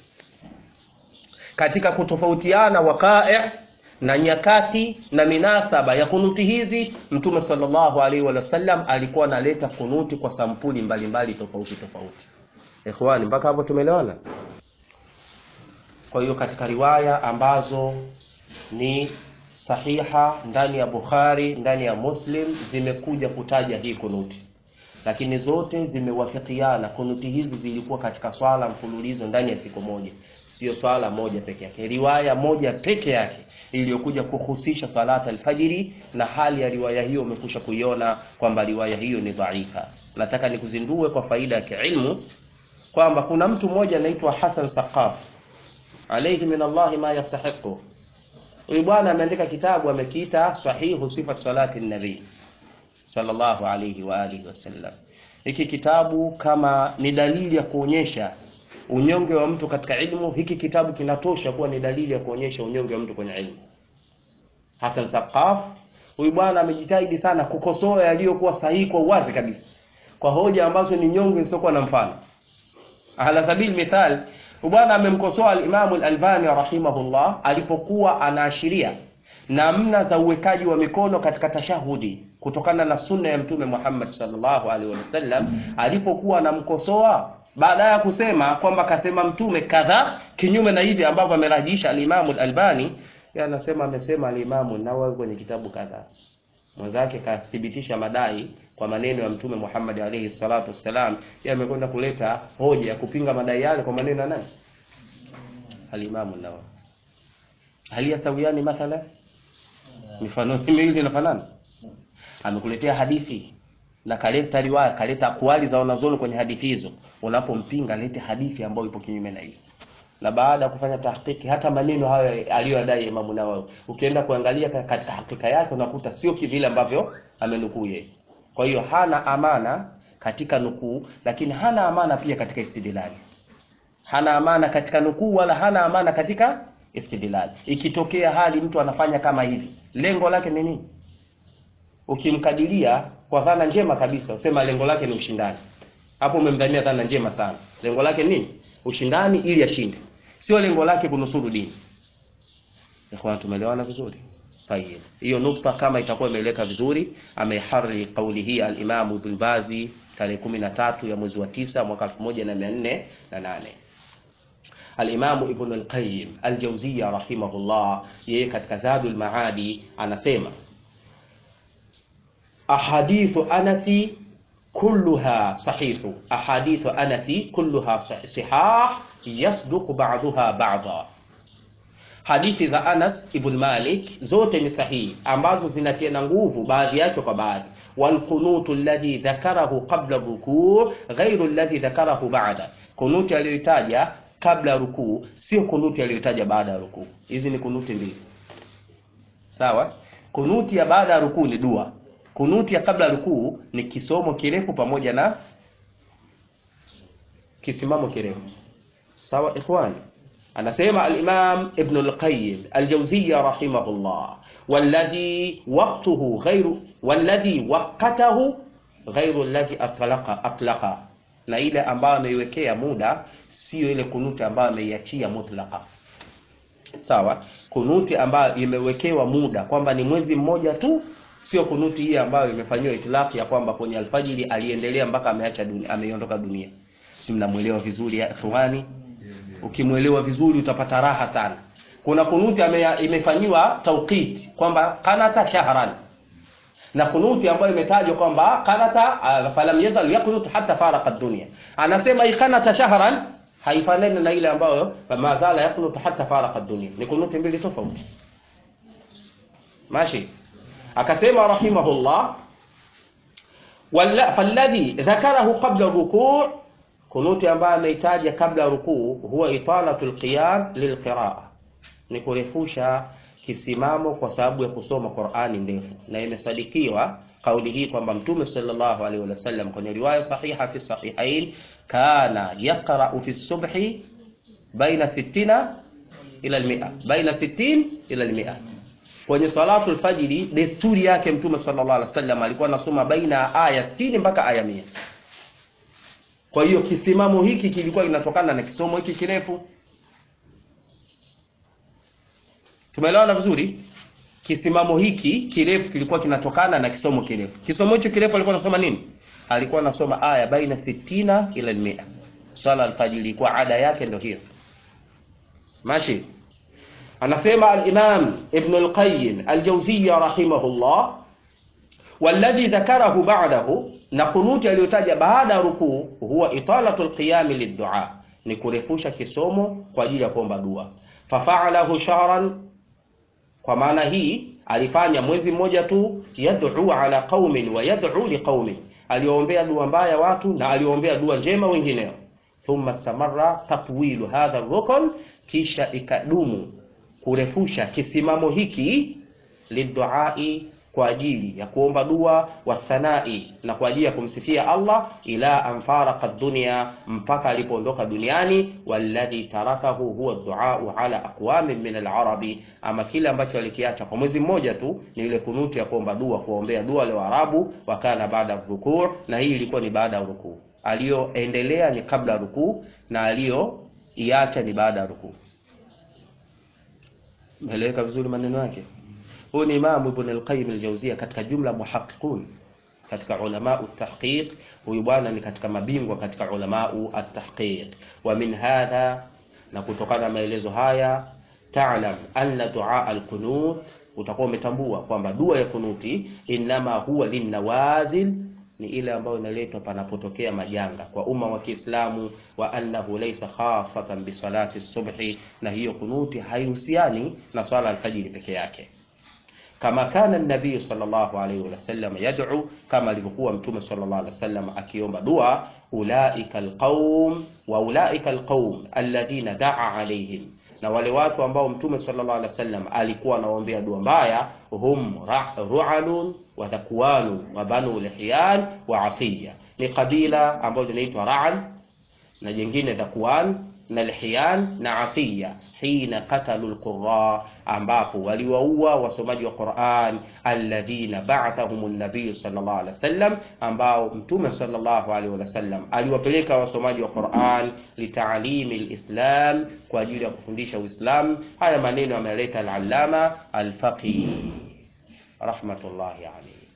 katika kutofautiana waqai' na nyakati na minasaba ya kunuti hizi, Mtume sallallahu alaihi wa sallam alikuwa analeta kunuti kwa sampuli mbalimbali tofauti tofauti. Ikhwani, mpaka hapo tumeelewana? Kwa hiyo katika riwaya ambazo ni sahiha ndani ya Bukhari, ndani ya Muslim zimekuja kutaja hii kunuti, lakini zote zimewafikiana. Kunuti hizi zilikuwa katika swala mfululizo ndani ya siku moja, sio swala moja peke yake. Riwaya moja peke yake iliyokuja kuhusisha salata alfajiri, na hali ya riwaya hiyo umekusha kuiona kwamba riwaya hiyo ni dhaifa. Nataka nikuzindue kwa faida ya kiilmu kwamba kuna mtu mmoja anaitwa Hasan Saqaf alayhi min Allah ma yastahiqu. Huyu bwana ameandika kitabu amekiita Sahihu Sifat Salati Nabii sallallahu alayhi wa alihi wasallam. Hiki kitabu kama ni dalili ya kuonyesha unyonge wa mtu katika ilmu, hiki kitabu kinatosha kuwa ni dalili ya kuonyesha unyonge wa mtu kwenye ilmu. Hasan Saqaf huyu bwana amejitahidi sana kukosoa yaliyokuwa sahihi kwa uwazi kabisa, kwa hoja ambazo ni nyonge zisizokuwa na mfano. Ala sabil mithal, bwana amemkosoa al-Imam al-Albani rahimahullah alipokuwa anaashiria namna za uwekaji wa mikono katika tashahudi kutokana na sunna ya Mtume Muhammad sallallahu alaihi wasallam, alipokuwa anamkosoa baada ya kusema kwamba kasema Mtume kadha kinyume na hivi ambavyo amerajiisha al-Imam al-Albani, yeye anasema amesema al-Imam Nawawi kwenye kitabu kadha. Mwenzake kathibitisha madai kwa maneno ya Mtume Muhammad alayhi salatu wassalam, yeye amekwenda kuleta hoja ya kupinga madai yale kwa maneno ya nani? Al-Imam Nawawi. Hali yasawiani mathala, mifano miwili inafanana. Amekuletea hadithi na kaleta riwaya, kaleta akwali za wanazuoni kwenye hadithi hizo. Unapompinga lete hadithi ambayo ipo kinyume na hiyo. Na baada ya kufanya tahqiqi, hata maneno hayo aliyodai Imam Nawawi, ukienda kuangalia katika hakika yake unakuta sio kivile ambavyo amenukuu yeye. Kwa hiyo hana amana katika nukuu, lakini hana amana pia katika istidlali. Hana amana katika nukuu wala hana amana katika istidlali. Ikitokea hali mtu anafanya kama hivi, lengo lake ni nini? Ukimkadiria kwa dhana njema kabisa, usema lengo lake ni ushindani, hapo umemdhania dhana njema sana. Lengo lake nini? Ushindani ili ashinde, sio lengo lake kunusuru dini. Ikhwan, tumeelewana vizuri? Tayeb, hiyo nukta kama itakuwa imeeleka vizuri, ameharri kauli hii al-Imam Ibn Bazi tarehe 13 ya mwezi wa tisa mwaka 1408. Al-Imam Ibn al-Qayyim al-Jawziyya rahimahullah, yeye katika Zadul Maadi anasema ahadithu anasi kulluha sahihu, ahadithu anasi kulluha sihah yasduqu ba'daha ba'da Hadithi za Anas ibn Malik zote ni sahihi ambazo zinatiana nguvu baadhi yake kwa baadhi. Wal qunutu alladhi dhakarahu qabla rukuu ghairu alladhi dhakarahu ba'da, kunuti aliyoitaja kabla rukuu sio kunuti aliyoitaja baada ya rukuu. Hizi ni kunuti mbili, sawa. Kunuti ya baada ya rukuu ni dua, kunuti ya kabla rukuu ni kisomo kirefu pamoja na kisimamo kirefu, sawa ikhwani. Anasema al-Imam Ibn al-Qayyim al-Jawziyya rahimahullah, walladhi waqtuhu ghayru walladhi waqatahu ghayru alladhi atlaqa atlaqa, na ile ambayo ameiwekea muda sio ile kunuti ambayo ameiachia mutlaqa. Sawa, kunuti ambayo imewekewa muda kwamba ni mwezi mmoja tu, sio kunuti hii ambayo imefanyiwa itlaq ya kwamba kwenye alfajiri aliendelea mpaka ameacha dunia, ameondoka dunia. Si mnamwelewa vizuri ya ikhwani? Ukimwelewa vizuri utapata raha sana. Kuna kunuti imefanyiwa tawqit kwamba kanata shahran, na kunuti ambayo imetajwa kwamba kanata uh, falam yazal yaqnut hatta faraqa dunya. Anasema ikanata shahran haifanani na ile ambayo mazala yaqnut hatta faraqa dunya, ni kunuti mbili tofauti. Mashi akasema rahimahullah, wala falladhi dhakarahu qabla rukuu kunuti ambayo ameitaja kabla ya rukuu huwa italatul qiyam lilqiraa, ni kurefusha kisimamo kwa sababu ya kusoma Qur'ani ndefu, na imesadikiwa kauli hii kwamba Mtume sallallahu alaihi wasallam kwenye riwaya sahiha fi sahihain kana yaqra'u fi subhi baina 60 ila al-100 baina 60 ila al-100 kwenye salatu al-fajri, desturi yake Mtume sallallahu alaihi wasallam alikuwa anasoma baina aya 60 mpaka aya 100. Kwa hiyo kisimamo hiki kilikuwa kinatokana na kisomo hiki kirefu. Tumeelewana vizuri? Kisimamo hiki kirefu kilikuwa kinatokana na kisomo kirefu. Kisomo hicho kirefu alikuwa anasoma nini? Alikuwa anasoma aya baina sitina ila mia. Swala alfajiri ilikuwa ada yake ndio hiyo. Mashi. Anasema al-Imam Ibn al-Qayyim al-Jawziyya rahimahullah walladhi dhakarahu ba'dahu na kunuti aliyotaja baada ya rukuu huwa italatu lqiyami liddua ni kurefusha kisomo kwa ajili ya kuomba dua fafaalahu shahran kwa maana hii alifanya mwezi mmoja tu yad'u ala qaumin wa yad'u liqaumin aliombea dua mbaya watu na aliombea dua njema wengineo thumma stamarra tatwilu hadha rukn kisha ikadumu kurefusha kisimamo hiki liduai kwa ajili ya kuomba dua wa thanai na kwa ajili ya kumsifia Allah ila anfaraka dunia mpaka alipoondoka duniani walladhi tarakahu huwa duau ala aqwamin min alarabi ama kile ambacho alikiacha kwa mwezi mmoja tu ni ile kunuti ya kuomba dua kuombea dua wale Waarabu wakana baada rukuu na hii ilikuwa ni baada ya rukuu aliyoendelea ni kabla ya rukuu na aliyoiacha ni baada ya rukuu Meleweka vizuri maneno yake huyu ni Imam Ibn al-Qayyim al-Jawziyya katika jumla muhaqqiqun katika ulama at-tahqiq huyu bwana ni katika mabingwa katika ulama at-tahqiq wa min hadha na kutokana na maelezo haya ta'lam anna du'a al-qunut utakuwa umetambua kwamba dua ya kunuti inama huwa linnawazil ni ile ambayo inaletwa panapotokea majanga kwa umma wa Kiislamu wa annahu laysa khasatan bi salati subhi na hiyo kunuti haihusiani na swala alfajiri peke yake kama kana nabii sallallahu alayhi wasallam yad'u kama alivyokuwa mtume sallallahu alayhi wasallam akiomba dua ulaika alqaum wa ulaika alqaum alladhina da'a alayhim na wale watu ambao mtume sallallahu alaihi wasallam alikuwa anaombea dua mbaya hum ru'alun wa dhakwanu wa banu lihyan wa asiya ni kabila ambalo linaitwa ra'al na jingine dhakwan na lihyan na asiya hina qatalu alqurra ambapo waliwaua wasomaji wa Qur'an alladhina ba'athahum an-nabiy sallallahu alaihi wasallam ambao mtume sallallahu alaihi wasallam aliwapeleka wasomaji wa Qur'an litaalimi alislam kwa ajili ya kufundisha Uislamu haya maneno yameleta al-allama al-faqih rahmatullahi alayhi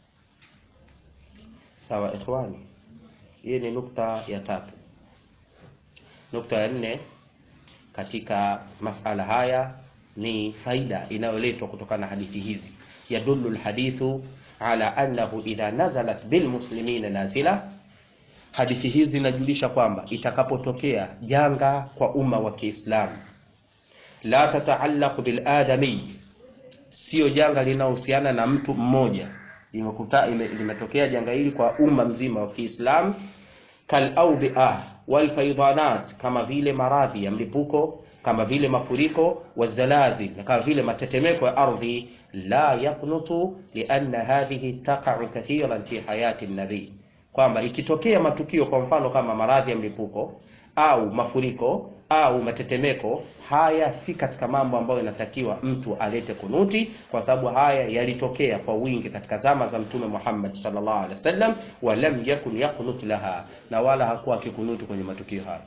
sawa ikhwani hii ni nukta ya tatu nukta ya nne katika masala haya ni faida inayoletwa kutokana na hadithi hizi yadullu alhadithu ala annahu idha nazalat bilmuslimina nazila hadithi hizi zinajulisha kwamba itakapotokea janga kwa umma wa Kiislamu la tataallaq bil adami sio janga linahusiana na mtu mmoja imekuta limetokea janga hili kwa umma mzima wa Kiislamu kal awbi'ah wal faydanat kama vile maradhi ya mlipuko kama vile mafuriko wazalazil na kama vile matetemeko ya ardhi la yaqnutu lianna hadhihi taqa'u kathiran fi hayati nabii kwamba ikitokea matukio kwa mfano kama maradhi ya mlipuko au mafuriko au matetemeko haya si katika mambo ambayo inatakiwa mtu alete kunuti kwa sababu haya yalitokea kwa wingi katika zama za mtume Muhammad sallallahu alaihi wasallam wa lam yakun yaqnut laha na wala hakuwa akikunuti kwenye matukio hayo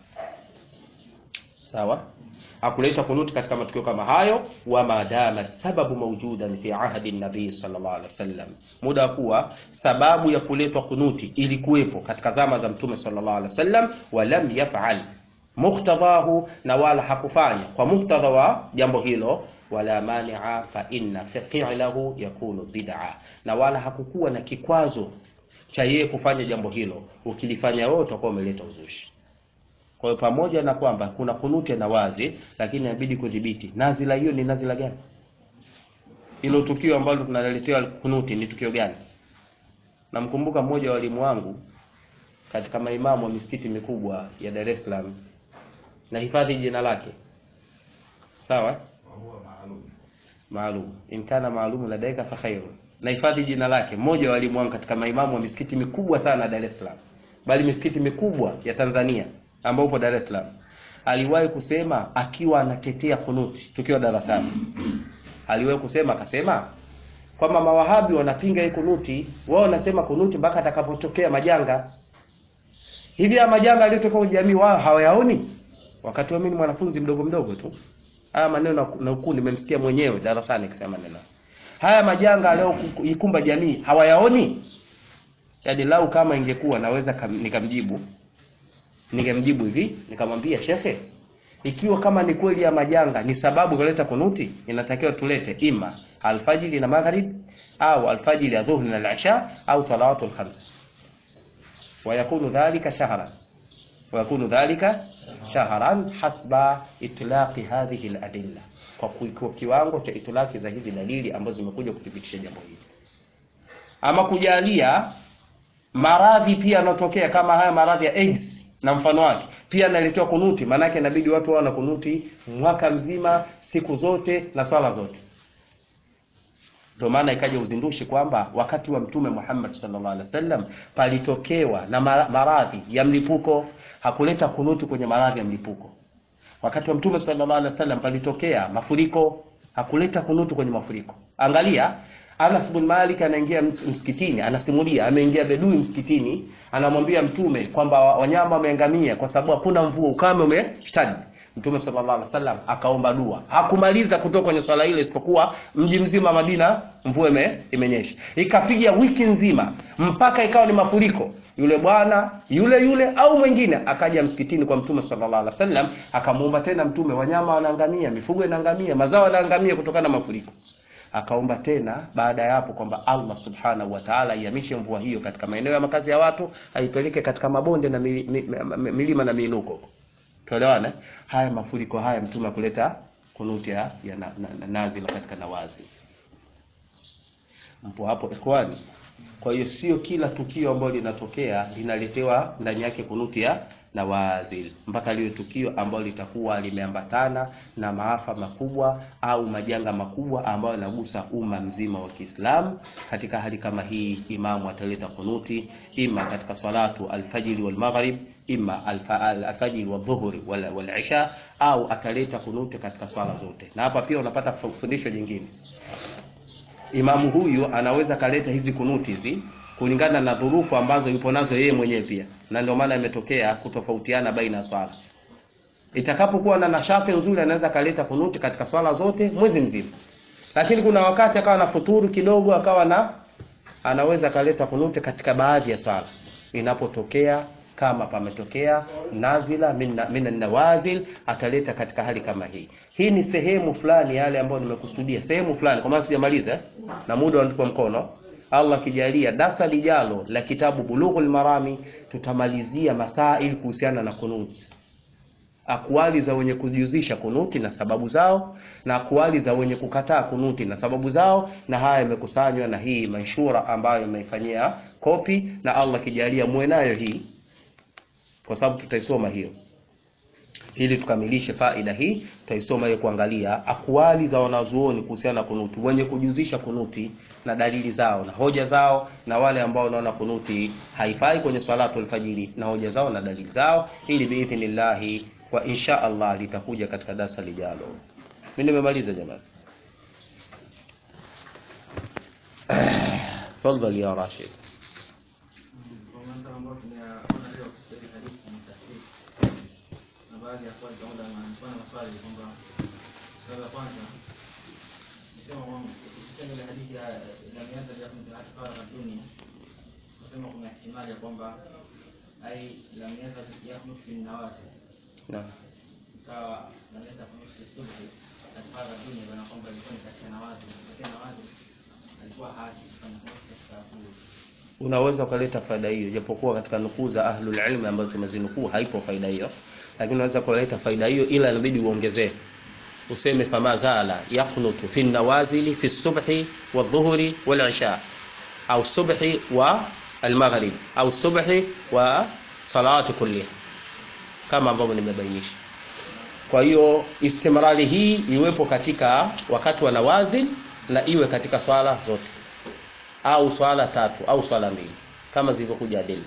sawa hakuleta kunuti katika matukio kama hayo wa madama sababu maujudan fi ahdi nabii sallallahu alaihi wasallam muda kuwa sababu ya kuletwa kunuti ilikuwepo katika zama za mtume sallallahu alaihi wasallam wa lam yaf'al muktadahu na wala hakufanya kwa muktadha wa jambo hilo wala mani'a fa inna fi'lahu yakunu bid'a na wala hakukuwa na kikwazo cha yeye kufanya jambo hilo ukilifanya wewe utakuwa umeleta uzushi kwa hiyo pamoja na kwamba kuna kunuti na wazi lakini inabidi kudhibiti nazila hiyo ni nazila gani hilo tukio ambalo tunaletewa kunuti ni tukio gani namkumbuka mmoja wa walimu wangu katika maimamu wa misikiti mikubwa ya Dar es Salaam na hifadhi jina lake sawa maalum in kana maalum ladaika fa khairu na hifadhi jina lake mmoja wa walimu wangu katika maimamu wa misikiti mikubwa sana Dar es Salaam bali misikiti mikubwa ya Tanzania ambao upo Dar es Salaam aliwahi kusema akiwa anatetea kunuti tukiwa darasani aliwahi kusema akasema kwamba mawahabi wanapinga hii kunuti wao wanasema kunuti mpaka atakapotokea majanga hivi ya majanga yaliyotokea kwenye jamii wao hawayaoni wakati wa mimi mwanafunzi mdogo mdogo tu haya maneno na ukuu nimemsikia mwenyewe darasani akisema neno haya majanga leo ikumba jamii hawayaoni yaani lau kama ingekuwa naweza kam, nikamjibu ningemjibu hivi nikamwambia shekhe ikiwa kama ni kweli ya majanga ni sababu kuleta kunuti inatakiwa tulete ima alfajiri na maghrib au alfajiri ya dhuhri na al-isha au salawatul khams ويكون ذلك شهرا ويكون ذلك شهرا حسب إطلاق هذه الأدلة kwa ku- kwa kiwango cha itilaki za hizi dalili ambazo zimekuja kuthibitisha jambo hili ama kujalia maradhi pia yanatokea kama haya maradhi ya AIDS na mfano wake pia analetewa kunuti maanake inabidi watu wawe na kunuti mwaka mzima siku zote na swala zote ndio maana ikaja uzindushi kwamba wakati wa mtume Muhammad sallallahu alaihi wasallam palitokewa na mara- maradhi ya mlipuko hakuleta kunuti kwenye maradhi ya mlipuko wakati wa mtume sallallahu alaihi wasallam palitokea mafuriko hakuleta kunutu kwenye mafuriko angalia Anas bin Malik anaingia ms- msikitini anasimulia ameingia bedui msikitini anamwambia mtume kwamba wa- wanyama wameangamia kwa sababu hakuna mvua ukame umeshtadi mtume sallallahu alaihi wasallam akaomba dua hakumaliza kutoka kwenye swala ile isipokuwa mji mzima Madina mvua ime, imenyesha ikapiga wiki nzima mpaka ikawa ni mafuriko yule bwana yule yule au mwingine akaja msikitini kwa mtume sallallahu alaihi wasallam akamuomba tena mtume wanyama wanaangamia mifugo inaangamia mazao yanaangamia kutokana na mafuriko akaomba tena baada ya hapo kwamba Allah subhanahu wa ta'ala ihamishe mvua hiyo katika maeneo ya makazi ya watu aipeleke katika mabonde na mi, mi, mi, milima na miinuko tuelewane haya mafuriko haya mtume akuleta kunuti ya, ya na, na, na, nazila katika nawazi mpo hapo ikhwani kwa hiyo sio kila tukio ambalo linatokea linaletewa ndani yake kunuti ya nawazil mpaka liwe tukio ambalo litakuwa limeambatana na maafa makubwa au majanga makubwa ambayo yanagusa umma mzima wa Kiislamu. Katika hali kama hii, imamu ataleta kunuti ima katika salatu alfajiri wal maghrib, ima alfa- al- alfajiri wa dhuhuri wal, wal isha, au ataleta kunuti katika swala zote. Na hapa pia unapata fu- fundisho jingine imamu huyu anaweza kaleta hizi kunuti hizi kulingana na dhurufu ambazo yupo nazo yeye mwenyewe pia, na ndio maana imetokea kutofautiana baina ya swala. Itakapokuwa na nashati nzuri, anaweza kaleta kunuti katika swala zote mwezi mzima, lakini kuna wakati akawa na futuru kidogo, akawa na anaweza kaleta kunuti katika baadhi ya swala inapotokea kama pametokea nazila min min nawazil ataleta katika hali kama hii. Hii ni sehemu fulani yale ambayo nimekusudia, sehemu fulani, kwa maana sijamaliza eh, na muda unatupa mkono. Allah akijalia dasa lijalo la kitabu Bulughul Marami tutamalizia masail kuhusiana na kunuti, akwali za wenye kujuzisha kunuti na sababu zao, na akwali za wenye kukataa kunuti na sababu zao, na haya yamekusanywa na hii manshura ambayo imeifanyia kopi, na Allah akijalia muwe nayo hii kwa sababu tutaisoma hiyo ili tukamilishe faida hii tutaisoma hiyo kuangalia akwali za wanazuoni kuhusiana na kunuti wenye kujuzisha kunuti na dalili zao na hoja zao na wale ambao wanaona kunuti haifai kwenye salatu alfajiri na hoja zao na dalili zao ili biidhnillahi wa insha Allah litakuja katika darasa lijalo mimi nimemaliza jamani tafadhali ya Rashid Kwa masala ambayo tumeyaona leo katika hii hadithi ni sahihi. Na baadhi ya swali pamoja na mfano wa swali kwamba swali la kwanza nisema kwamba ukisema ile hadithi ya lam yazal yakun hata faragha dunia kusema kuna ihtimali ya kwamba ai lam yazal yakun fi nawasi naam ikawa lam yazal yakun fi subhi hata faragha dunia bana kwamba ilikuwa ni katika nawazi katika nawazi alikuwa haji kufanya kazi katika asubuhi unaweza ukaleta faida hiyo japokuwa katika nukuu za ahlul ilmi ambazo tumezinukuu haipo faida hiyo lakini unaweza kuleta faida hiyo ila inabidi uongezee useme fama zala yaqnutu fi nawazili fi subhi wa dhuhri wal isha au subhi wa almaghrib au subhi wa salati kulliha kama ambavyo nimebainisha kwa hiyo istimrari hii iwepo katika wakati wa nawazil na iwe katika swala zote au swala tatu au swala mbili kama zilivyokuja adilla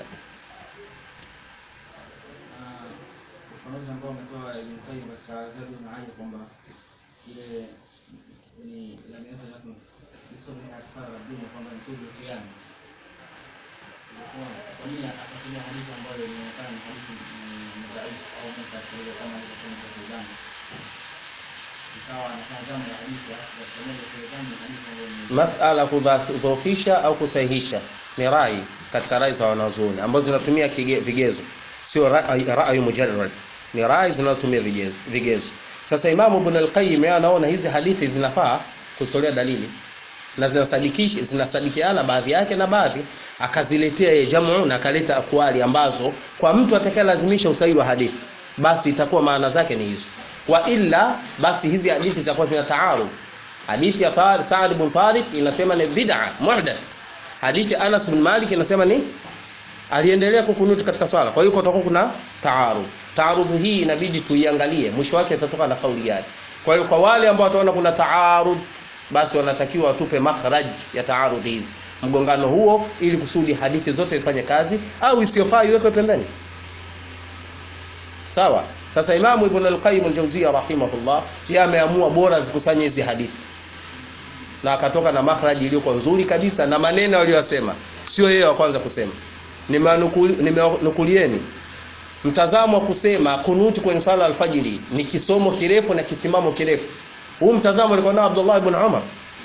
ufafanuzi ambao umetoa Ibn Qayyim katika Zadul Ma'ad kwamba ile ni lam yazal yakun bisawmi akthar dunia kwamba ni kullu qiyam. Ilikuwa kwa nini akatumia hadithi ambayo inaonekana ni hadithi ni dhaifu au munkar kwa hiyo kama ilivyosema kwa Ibn ikawa anatazama ya hadithi ya pamoja kwa Ibn ni hadithi ambayo ni masala kudhoofisha au kusahihisha ni rai katika rai za wanazuoni ambazo zinatumia kige- vigezo sio rai rai mujarrad ni rai zinazotumia vigezo vigezo sasa imamu ibn al-qayyim yeye anaona hizi hadithi zinafaa kutolea dalili na zinasadikisha zinasadikiana baadhi yake na baadhi akaziletea yeye jamu na akaleta akwali ambazo kwa mtu atakayelazimisha usahihi wa hadithi basi itakuwa maana zake ni hizo wa illa basi hizi hadithi zitakuwa zina taarud hadithi ya Tar- Sa'd ibn Tariq inasema ni bid'a muhdath hadithi ya Anas bin Malik inasema ni aliendelea kukunuti katika swala kwa hiyo kutakuwa kuna taarud taarud hii inabidi tuiangalie mwisho wake itatoka na kauli gani kwa hiyo kwa wale ambao wataona kuna taarud basi wanatakiwa watupe makhraj ya taarud hizi mgongano huo ili kusudi hadithi zote zifanye kazi au isiyofaa iwekwe pembeni sawa sasa imamu ibn al-qayyim al-jawziyya rahimahullah yeye ameamua bora zikusanye hizi hadithi na akatoka na makhraji iliyokuwa nzuri kabisa na maneno aliyosema sio yeye wa kwanza kusema nimenukul- nimenukulieni mtazamo wa kusema kunuti kwenye swala ya alfajiri ni kisomo kirefu na kisimamo kirefu huu mtazamo alikuwa nao Abdullah ibn Umar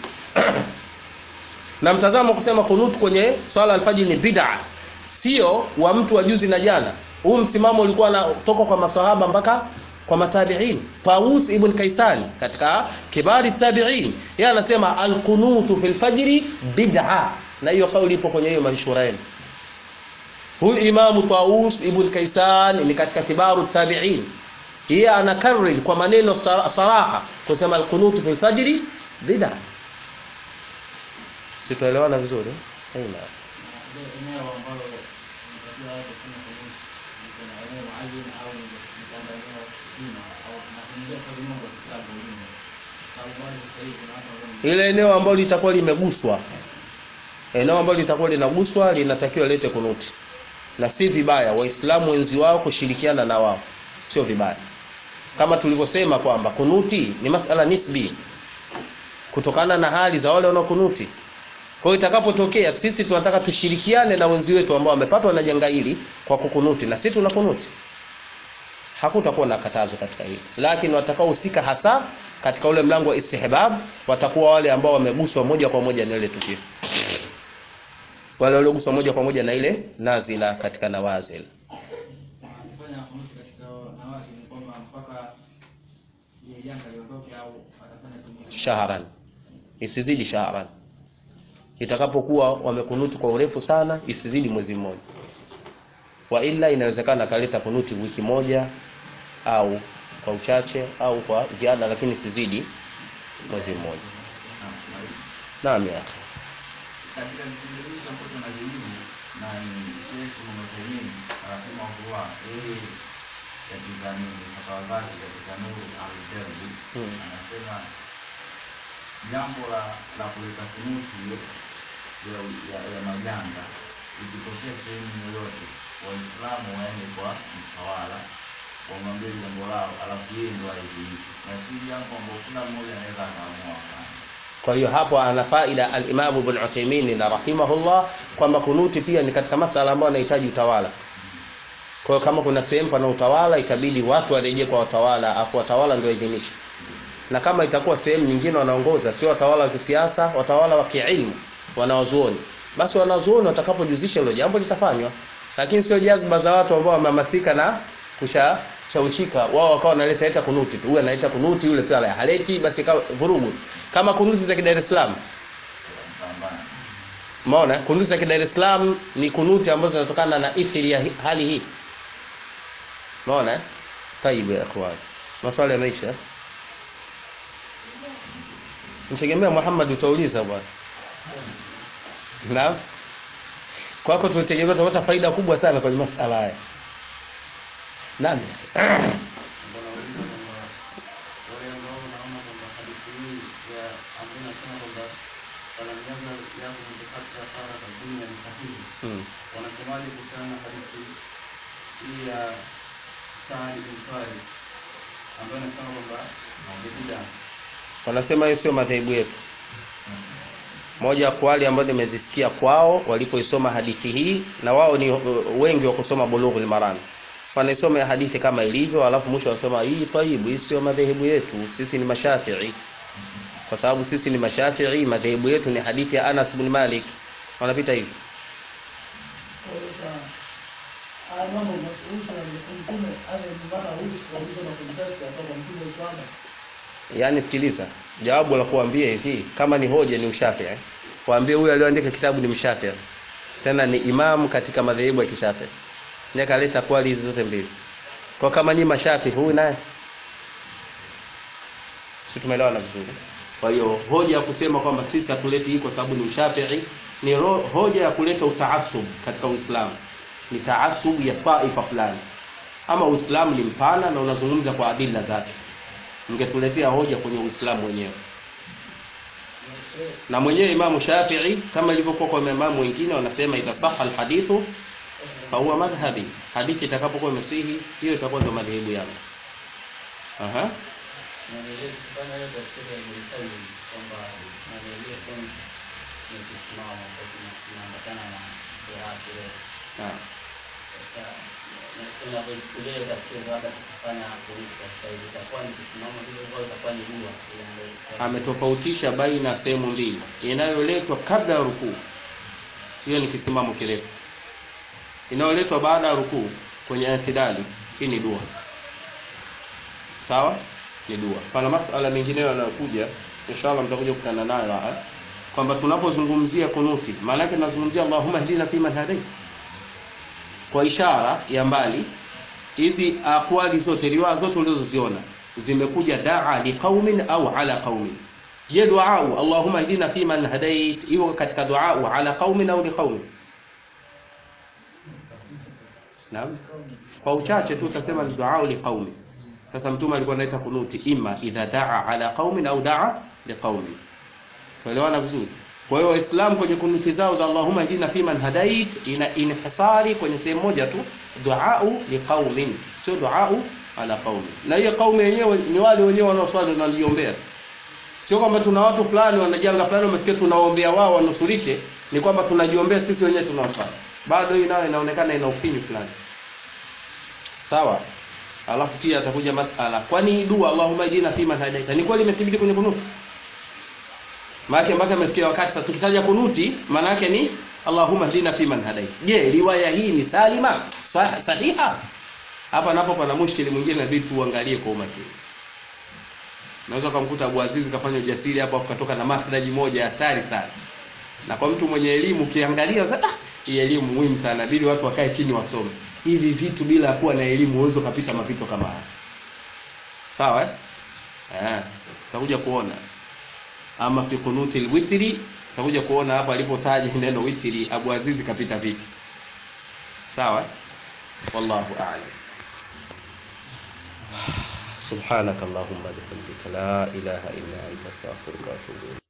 na mtazamo wa kusema kunuti kwenye swala ya alfajiri ni bid'a sio wa mtu wa juzi na jana huu msimamo ulikuwa unatoka kwa masahaba mpaka kwa matabi'in Taus ibn Kaisan katika kibari tabi'in yeye anasema alqunutu fil fajri bid'a na hiyo kauli ipo kwenye hiyo mashuraini huyu imamu Taus ibn Kaisan ni katika kibaru tabi'in yeye anakariri kwa maneno sara- saraha kusema alqunutu fil fajri bid'a sitoelewana vizuri aina ile eneo ambalo unatakiwa watu kufanya kunuti ni kuna eneo maalum au ni ni kwamba eneo zima au tunakuingia swali moja kwa Kiislamu kwa ujumla sababu bado sasa hivi kuna watu ambao ile eneo ambalo litakuwa limeguswa eneo ambalo litakuwa linaguswa linatakiwa lete kunuti na si vibaya waislamu wenzi wao kushirikiana na wao sio vibaya kama tulivyosema kwamba kunuti ni masala nisbi kutokana na hali za wale wanaokunuti kwa hiyo itakapotokea sisi tunataka tushirikiane na wenzi wetu ambao wamepatwa na janga hili kwa kukunuti na sisi tunakunuti hakutakuwa na katazo katika hili lakini watakaohusika hasa katika ule mlango wa istihbab watakuwa wale ambao wameguswa moja kwa moja na ile tukio wale walioguswa moja kwa moja na ile nazila katika nawazil kufanya kunuti katika nawazi ni kwamba mpaka ile janga liondoke au atafanya kunuti shahran isizidi shahran itakapokuwa wamekunuti kwa urefu sana isizidi mwezi mmoja wa ila inawezekana akaleta kunuti wiki moja au kwa uchache au kwa ziada lakini isizidi mwezi mmoja naam ya akhi. katika vipindi hivi ambacho tunajibu na ni Sheikh Muhammad rahimahullah yeye katika nini fatawa zake katika Nuru al-Jalbi Hmm. anasema jambo la la kuleta kunuti ya, ya, ya majanga ikitokea sehemu yoyote waislamu waende kwa mtawala wamwambie jambo lao alafu yeye ndo aidhinishe na si jambo ambalo kila mmoja anaweza akaamua kufanya kwa hiyo hapo ana faida al-Imam Ibn Uthaymeen na rahimahullah kwamba kunuti pia ni katika masala ambayo yanahitaji utawala kwa hiyo kama kuna sehemu pana utawala itabidi watu warejee kwa watawala afu watawala ndio waidhinishe na kama itakuwa sehemu nyingine wanaongoza sio watawala wa kisiasa watawala wa kiilmu wanawazuoni basi wanazuoni watakapojuzisha hilo jambo litafanywa lakini sio jazba za watu ambao wamehamasika na kusha shauchika wao wakawa wanaleta leta kunuti tu huyu analeta kunuti yule pia haleti basi ikawa vurugu kama kunuti za Dar es Salaam Pambana. umeona kunuti za Dar es Salaam ni kunuti ambazo zinatokana na ithiri ya hi- hali hii umeona eh tayib ya akhwan maswali yameisha Mtegemea Muhammad utauliza bwana. Naam. Kwako tunategemea tutapata faida kubwa sana kwenye masala haya. Naam. wanauliza kwamba wale ambao wanaona kwamba hadithi hii ya ambayo inasema kwamba falam yazal yakhudhu hatta faragha dunya ni sahihi Hmm. wanasemaje kuhusiana na hadithi hii ya Saad bin Farid ambayo inasema kwamba ni bid'a Wanasema hiyo sio madhehebu yetu. Moja kwa wale ambao nimezisikia kwao walipoisoma hadithi hii na wao ni uh, wengi wa kusoma Bulughul Maram. Wanaisoma ya hadithi kama ilivyo alafu mwisho wanasema hii taibu hii sio madhehebu yetu. Sisi ni Mashafi'i. Kwa sababu sisi ni Mashafi'i, madhehebu yetu ni hadithi ya Anas bin Malik. Wanapita hivi. haya mambo mazungumzo na mtume ale mbana huyu sikilizo na kumtesti hapa kwa mtume sana yaani sikiliza jawabu la kuambia hivi kama ni hoja ni ushafi eh? kuambia huyu aliyoandika kitabu ni mshafi tena ni imamu katika madhehebu ya kishafi ndiye kaleta kwali hizi zote mbili kwa kama ni mashafi huyu naye si tumeelewana vizuri kwa hiyo hoja ya kusema kwamba sisi hatuleti hii kwa sababu ni mshafii ni ro, hoja ya kuleta utaasub katika uislamu ni taasub ya taifa fulani ama uislamu ni mpana na unazungumza kwa adila zake mngetuletea hoja kwenye uislamu wenyewe na mwenyewe imamu shafii kama ilivyokuwa kwa maimamu wengine wanasema idha saha alhadithu fahuwa madhhabi hadithi itakapokuwa imesihi hiyo itakuwa ndo madhehebu yangu aha kufanya hiyo tafsiri ya Ibn Qayyim kwamba naelekea point ni kisimamo kwa kinaambatana na dua kile. Naam. Sasa tunavyochukulia hiyo tafsiri baada ya kufanya kuliko sasa hivi itakuwa ni kisimamo hivyo au itakuwa ni dua inayoelekea ametofautisha baina ya sehemu mbili inayoletwa kabla ya rukuu hiyo ni kisimamo kirefu inayoletwa baada ya rukuu kwenye itidali hii ni dua sawa ni dua pana masala mengineyo yanayokuja inshallah mtakuja kukutana nayo haya kwamba tunapozungumzia kunuti maana yake tunazungumzia Allahumma hdina fi man hadait kwa ishara ya mbali hizi akwali zote riwaya zote ulizoziona zimekuja daa liqaumin au ala qaumin je duau Allahumma hdina fi man hadait hiyo katika duau ala qaumin au liqaumin Naam. Kwa uchache tu utasema ni duaa liqaumi. Sasa mtume alikuwa anaita kunuti imma idha daa ala qaumin au daa liqaumi. Tuelewana vizuri? Kwa hiyo Waislamu kwenye kunuti zao za Allahumma hdina fi man hadait ina inhisari kwenye sehemu moja tu duaa liqaumin, sio duaa ala qaumi. Na hiyo qaumi yenyewe ni wale wenyewe wanaoswali na wanaliombea. Sio kwamba tuna watu fulani wana janga fulani wamefikia tunaombea wao wanusurike, ni kwamba tunajiombea sisi wenyewe tunaoswali. Bado hii nayo inaonekana ina ufinyu fulani. Sawa? Alafu pia atakuja masala. Kwani hii dua Allahumma hdina fi man hadaita ni kweli imethibiti kwenye kunuti? Maana mpaka imefikia wakati sasa tukitaja kunuti maana yake ni Allahumma hdina fi man hadaita. Je, riwaya hii ni salima? Sah sahiha? Hapa napo pana mushkili mwingine inabidi tuangalie kwa umakini. Naweza kumkuta Abu Aziz kafanya ujasiri hapo akatoka na makhraji moja hatari sana. Na kwa mtu mwenye elimu ukiangalia sasa hii elimu muhimu sana, inabidi watu wakae chini wasome. Hivi vitu bila kuwa na elimu huwezi ukapita mapito kama haya. Sawa eh? Eh, utakuja kuona. Ama fi kunuti alwitri, utakuja kuona hapa alipotaja neno witri Abu Aziz kapita vipi. Sawa? eh? Wallahu a'lam. سبحانك اللهم بحمدك لا إله إلا أنت أستغفرك وأتوب إليك